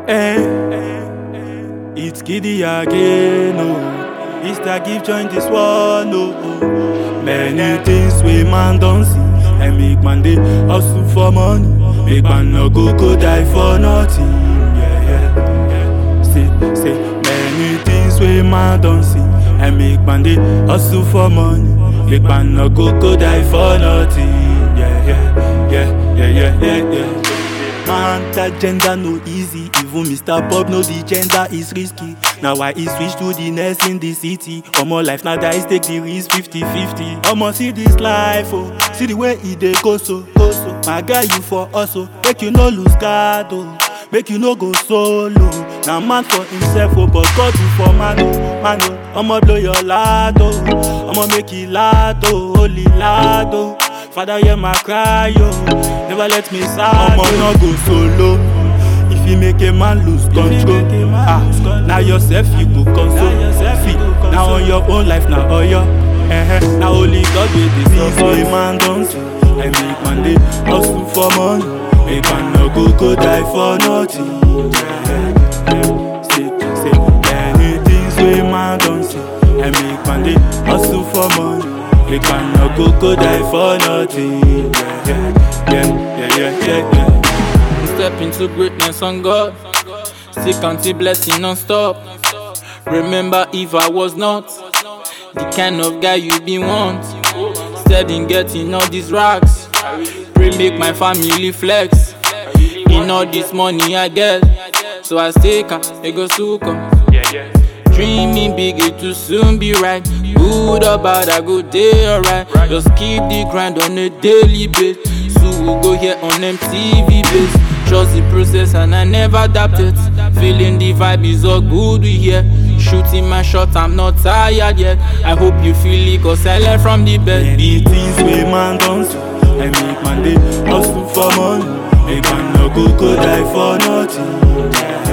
Eh, it's Kiddy again, oh. It's the give join this one, oh. oh. Many things we man don't see. And make man dey hustle for money. Make man no go go die for nothing. Yeah, yeah, yeah. See, see, many things we man don't see. And make man dey hustle for money. Make man no go go die for nothing. Yeah, yeah, yeah, yeah, yeah, yeah, yeah. Man, that gender no easy. Even Mr. Bob know the gender is risky. Now why he switch to the next in the city? Omo life now dice take the risk 50-50. Omo see this life, oh. See the way he dey go so, go so. My guy you for also. Make you no lose guard, oh. Make you no go solo. Now man for himself, oh, but God do for man, oh, man, oh. Omo blow your lad, oh. Omo make it lad, oh, holy lad, oh. Father, hear my cry, yo. Never let me sad. Omo no go solo. If you make a man lose control, ah, now yourself you go console. See, now on your own life, now all your. Eh, now only God will this Boy, man don't see. I make man dey hustle for money. Make man no go go die for nothing. Yeah, yeah. See, see, many things we man don't see. I make man dey hustle for money. Make man no go go die for nothing. Yeah, yeah, yeah, yeah, yeah, yeah. Step into greatness on God. Still counting blessing non-stop. Remember if I was not the kind of guy you been want. Steady in getting all these racks. Pray make my family flex. In all this money I get. So I stay calm, they go suka. Dreaming big, it will soon be right. Good or bad, I go day alright. Just keep the grind on a daily basis. So we go here on MTV base. Trust the process and I never adapt it. Feeling the vibe is all good we here. Shooting my shot, I'm not tired yet. I hope you feel it, cause I learned from the best. Many things we man don't see. I make man dey hustle for money. Make man no go go die for nothing.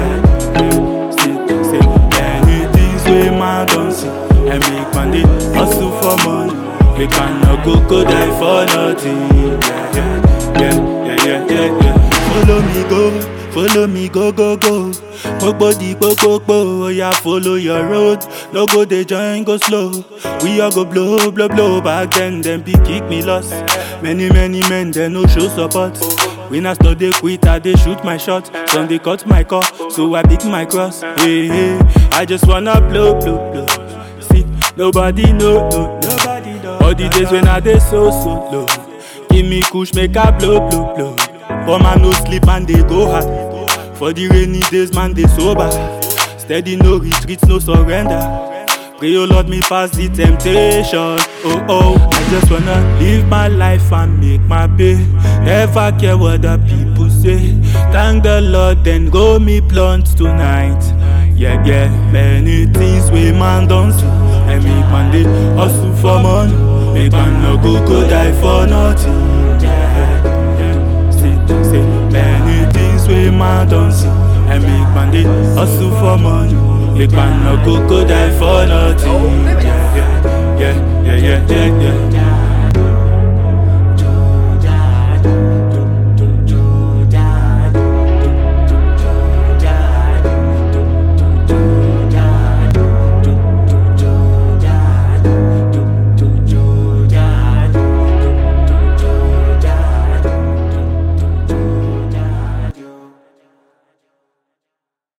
Yeah, see, see, many things we man don't see. I make man dey hustle for money. Make man no go go die for nothing. Yeah, yeah, yeah, yeah, yeah, yeah. Follow me go, follow me go go go. Gbogbo di gbogbogbò, oya follow your road. No go dey join go slow. We all go blow blow blow. Back then dem be kick me loss. Many many men dem no show support. Winners no dey quit, I dey shoot my shot. Some dey cut my call, so I pick my cross. Hey hey, I just wanna blow blow blow. See, nobody know no no. All the days when I dey so so low. Give me kush, make I blow blow blow. But man no sleep and they go hard. For the rainy days, man they sober. Steady, no retreat, no surrender. Pray, oh Lord, me pass the temptation. Oh oh, I just wanna live my life and make my pay. Never care what the people say. Thank the Lord, then go me blunt tonight. Yeah, yeah, many things we man don't see. I make man dey hustle for money. Make man no go go die for nothing. Yeah, yeah. See, see, many things we man don't see. I make man dey hustle for money. Make man no go go die for nothing. Yeah, yeah, yeah, yeah, yeah, yeah.